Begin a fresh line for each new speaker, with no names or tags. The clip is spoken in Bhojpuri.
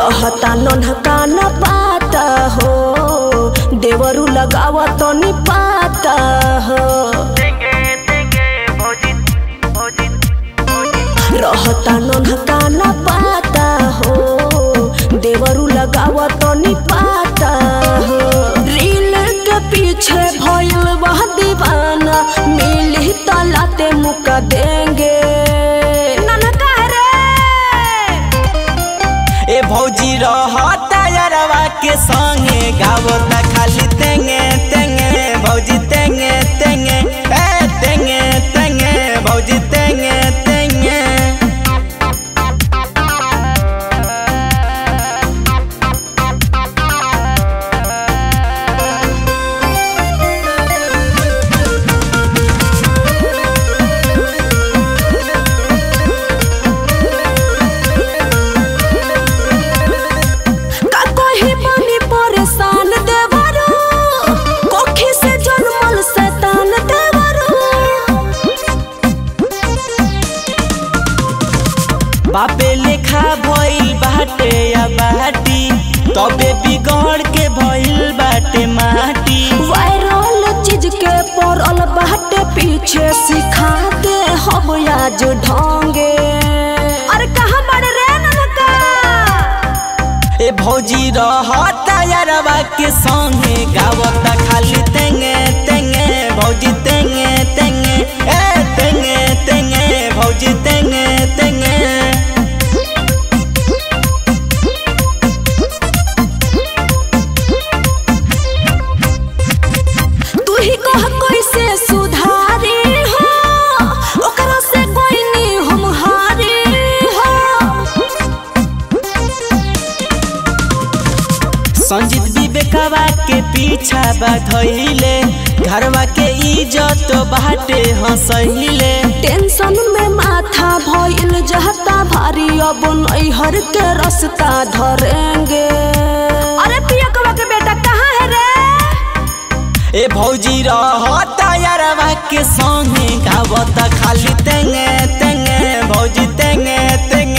रहता नन्हका न पाता हो देवरू लगावा तो नि पाता हो रहता नन्हका न पाता हो देवरू लगावा तो नि पाता हो रील के पीछे भइल वह दीवाना मिली तलाते मुका देंगे नन्हका रे
ए भौजी रहता यारवा के संगे गावता खाली तेंगे तेंगे भौजी तेंगे तेंगे ए तेंगे तेंगे भौजी तेंगे तेंगे
का कहीं बनी परेशान देवरू कोखी से जन्मल शैतान देवरू
बापे लेखा भइल बाटे या बाटी तबे बिगड़ के भइल बाटे माटी
वायरल चीज के पड़ल बाटे पीछे सिखा दे हम आज ढोंगे अरे कहाँ बड़ रे ननका
ए भौजी रहता यारवा के संगे गावता खाली तेंगे तेंगे भौजी तेंगे तेंगे ए तेंगे तेंगे भौजी तेंगे तेंगे
तू ही कह कैसे सुधारी हो ओकरा से कोई नहीं हम हारी हो
संजीत विवेकवा के पीछा बाधइले घरवा के इज्जत बाटे हंसइले
टेंशन में माथा भइल जहता भारी अब नैहर के रास्ता धरेंगे अरे पियकवा के बेटा कहाँ है रे
ए भौजी रहता यारवा के संगे गावता खाली तेंगे तेंगे भौजी तेंगे तेंगे